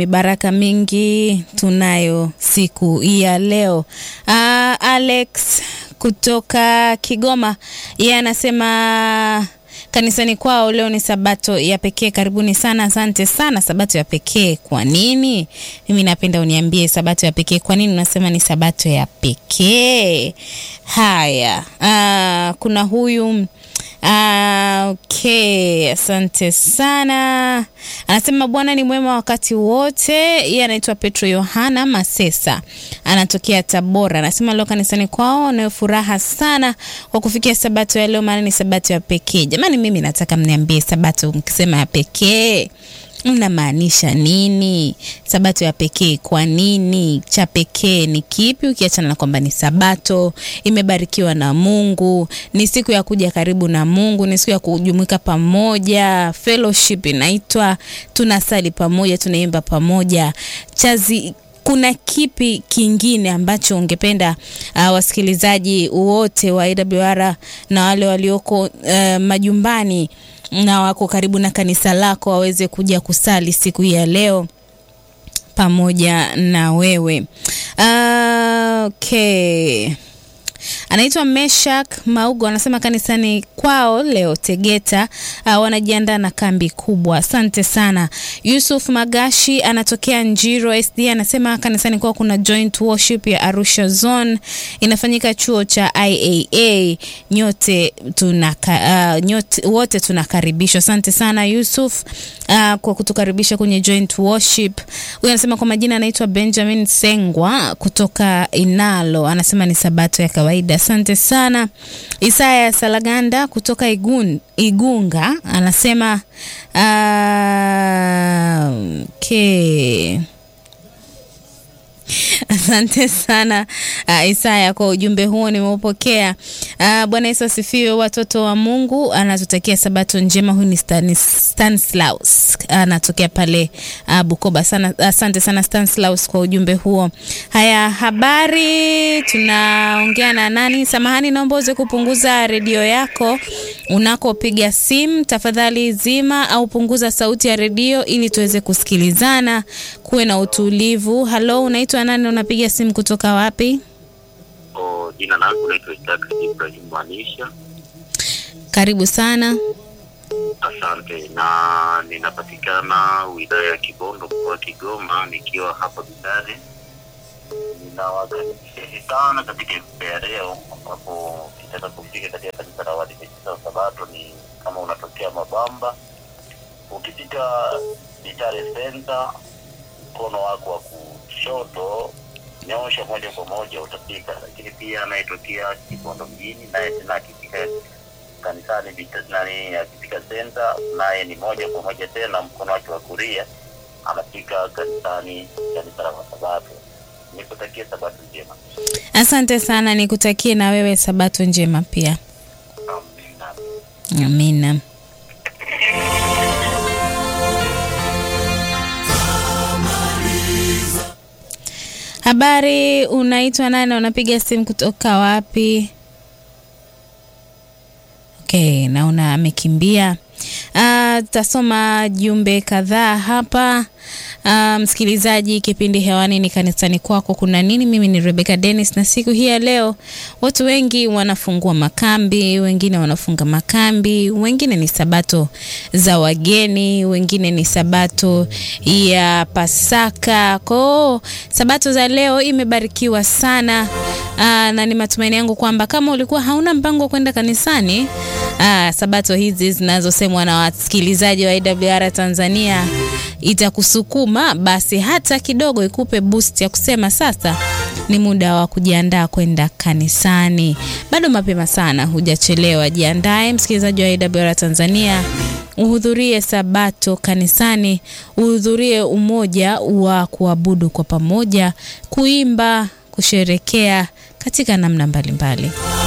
Baraka mingi tunayo siku ya leo. Ah, Alex kutoka Kigoma yeye anasema kanisani kwao leo ni sabato ya pekee. Karibuni sana, asante sana. Sabato ya pekee kwa nini? Mimi napenda uniambie sabato ya pekee kwa nini unasema ni sabato ya pekee. Haya, ah, kuna huyu Ah, okay, asante sana. Anasema Bwana ni mwema wakati wote. Yeye anaitwa Petro Yohana Masesa, anatokea Tabora. Anasema leo kanisani kwao wanayo furaha sana kwa kufikia sabato ya leo, maana ni sabato ya pekee. Jamani, mimi nataka mniambie sabato, mkisema ya pekee mnamaanisha nini? Sabato ya pekee kwa nini? Cha pekee ni kipi? Ukiachana na kwamba ni sabato imebarikiwa na Mungu, ni siku ya kuja karibu na Mungu, ni siku ya kujumuika pamoja, fellowship inaitwa, tunasali pamoja, tunaimba pamoja. Chazi kuna kipi kingine ambacho ungependa uh, wasikilizaji wote wa AWR na wale walioko uh, majumbani na wako karibu na kanisa lako waweze kuja kusali siku hii ya leo pamoja na wewe. Uh, okay. Anaitwa Meshak Maugo anasema kanisani kwao leo Tegeta uh, wanajiandaa na kambi kubwa. Asante sana. Yusuf Magashi anatokea Njiro SD anasema kanisani kwao kuna joint worship ya Arusha Zone inafanyika chuo cha IAA. Nyote tunaka, uh, nyote wote tunakaribishwa. Asante sana Yusuf uh, kwa kutukaribisha kwenye joint worship. Huyu anasema kwa majina anaitwa Benjamin Sengwa kutoka Inalo anasema ni sabato ya kawaida. Asante sana. Isaya Salaganda kutoka Igun, Igunga anasema uh, okay. Asante sana uh, Isaya kwa ujumbe huo nimeupokea. Uh, Bwana Yesu asifiwe, watoto wa Mungu. Anatutakia sabato njema. Huyu ni Stanis, Stanislaus anatokea pale uh, Bukoba sana. Asante sana Stanislaus kwa ujumbe huo. Haya, habari, tunaongea na nani? Samahani, naomba uweze kupunguza redio yako unakopiga simu tafadhali. Zima au punguza sauti ya redio ili tuweze kusikilizana, kuwe na utulivu. Halo, unaitwa nani? Unapiga simu kutoka wapi? O, jina langu naitwa Isaac Ibrahim Manisha. Karibu sana. Asante, na ninapatikana wilaya ya Kibondo, mkoa wa Kigoma, nikiwa hapa Bidare. Ninawakaribisheni sana katika ibada ya leo, ambapo kitaka kufika katika kanisa la Waadventista wa Sabato ni kama unatokea Mabamba, ukipita Bidare Center, mkono wako wa kushoto nyosha moja kwa moja utafika. Lakini pia anayetokea Kibondo mjini naye tena akifika kanisani Bita- nani akifika senta naye ni moja kwa moja tena mkono wake wa kulia anafika kanisani kanisa la Wasabato. Nikutakia sabato njema. Asante sana, nikutakie na wewe sabato njema pia. Amina. Amina. Habari, unaitwa nani? Unapiga simu kutoka wapi? Okay, naona amekimbia. Ah, Tutasoma jumbe kadhaa hapa. Ah, msikilizaji, kipindi hewani ni kanisani kwako kuna nini? Mimi ni Rebecca Dennis, na siku hii ya leo watu wengi wanafungua makambi, wengine wanafunga makambi, wengine ni sabato za wageni, wengine ni sabato ya Pasaka. Kwao sabato za leo imebarikiwa sana. Aa, na ni matumaini yangu kwamba kama ulikuwa hauna mpango wa kwenda kanisani, aa, sabato hizi zinazosemwa na wasikilizaji wa AWR Tanzania itakusukuma basi hata kidogo, ikupe boost ya kusema sasa ni muda wa kujiandaa kwenda kanisani. Bado mapema sana, hujachelewa. Jiandae msikilizaji wa AWR Tanzania, uhudhurie sabato kanisani, uhudhurie umoja wa kuabudu kwa pamoja, kuimba, kusherekea katika namna mbalimbali mbali.